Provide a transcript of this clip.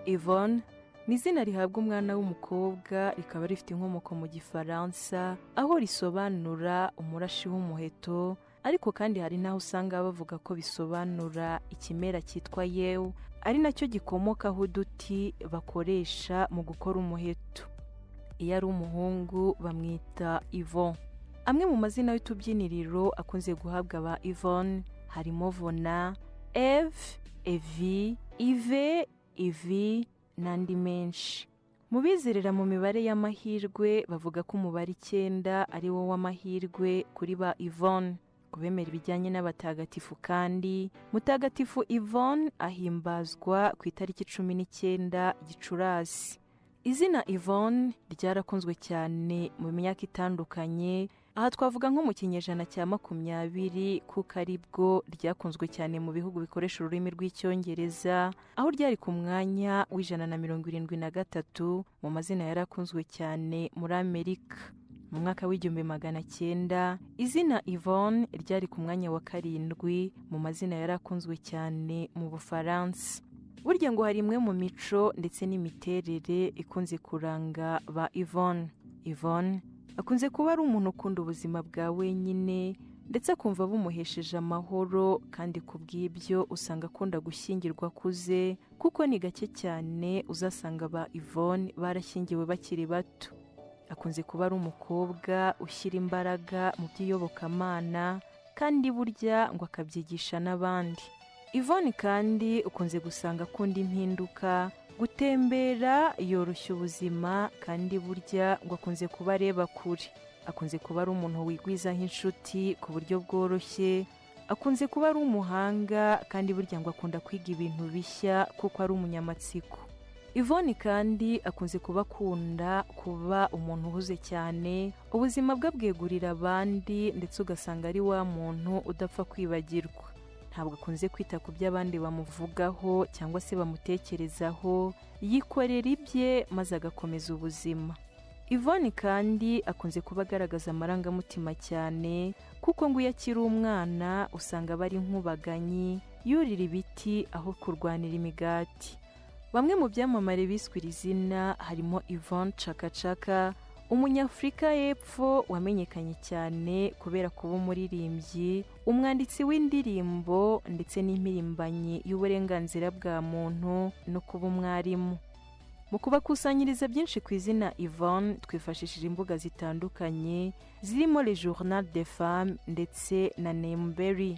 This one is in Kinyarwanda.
Yvonne ni izina rihabwa umwana w'umukobwa rikaba rifite inkomoko mu gifaransa aho risobanura umurashi w'umuheto ariko kandi hari n'aho usanga bavuga ko bisobanura ikimera cyitwa yewu ari nacyo gikomokaho uduti bakoresha mu gukora umuheto iyo ari umuhungu bamwita Yvon amwe mu mazina y'utubyiniriro akunze guhabwa aba Yvonne harimo Vona Eve Evi Ive Ivi n'andi menshi mu bizerera mu mibare y'amahirwe bavuga ko umubare icyenda ari wo w'amahirwe kuri ba Yvonne ku bemera ibijyanye n'abatagatifu kandi mutagatifu Yvonne ahimbazwa ku itariki cumi n'icyenda gicurasi izina Yvonne ryarakunzwe cyane mu myaka itandukanye aha twavuga nko mu kinyejana cya makumyabiri kuko ari bwo ryakunzwe cyane mu bihugu bikoresha ururimi rw'icyongereza aho ryari ku mwanya w'ijana na mirongo irindwi na gatatu mu mazina yarakunzwe cyane muri amerika mu mwaka w'igihumbi magana cyenda izina Yvonne ryari ku mwanya wa karindwi mu mazina yarakunzwe cyane mu bufaransa burya ngo hari imwe mu mico ndetse n'imiterere ikunze kuranga ba Yvonne Yvonne akunze kuba ari umuntu ukunda ubuzima bwa wenyine ndetse akumva bumuhesheje amahoro kandi ku bw'ibyo usanga akunda gushyingirwa akuze kuko ni gake cyane uzasanga ba Yvonne barashyingiwe bakiri bato akunze kuba ari umukobwa ushyira imbaraga mu by'iyobokamana kandi burya ngo akabyigisha n'abandi Yvonne kandi ukunze gusanga akunda impinduka gutembera yoroshya ubuzima kandi burya ngo akunze kuba areba kure akunze kuba ari umuntu wigwizaho inshuti ku buryo bworoshye akunze kuba ari umuhanga kandi burya ngo akunda kwiga ibintu bishya kuko ari umunyamatsiko Yvonne kandi akunze kuba akunda kuba umuntu uhuze cyane ubuzima bwe abwegurira abandi ndetse ugasanga ari wa muntu udapfa kwibagirwa ntabwo akunze kwita ku byo abandi bamuvugaho cyangwa se bamutekerezaho yikorera ibye maze agakomeza ubuzima Yvonne kandi akunze kuba agaragaza amarangamutima cyane kuko ngo iyo akiri umwana usanga aba ari nk'ubaganyi yurira ibiti aho kurwanira imigati Bamwe mu byamamare biswe iri zina harimo Yvonne Chakachaka umunyafurika y'epfo wamenyekanye cyane kubera kuba umuririmbyi umwanditsi w'indirimbo ndetse n'impirimbanyi y'uburenganzira bwa muntu no kuba umwarimu mu kubakusanyiriza byinshi ku izina Yvonne twifashishije imbuga zitandukanye zirimo Le Journal des Femmes ndetse na Nemberry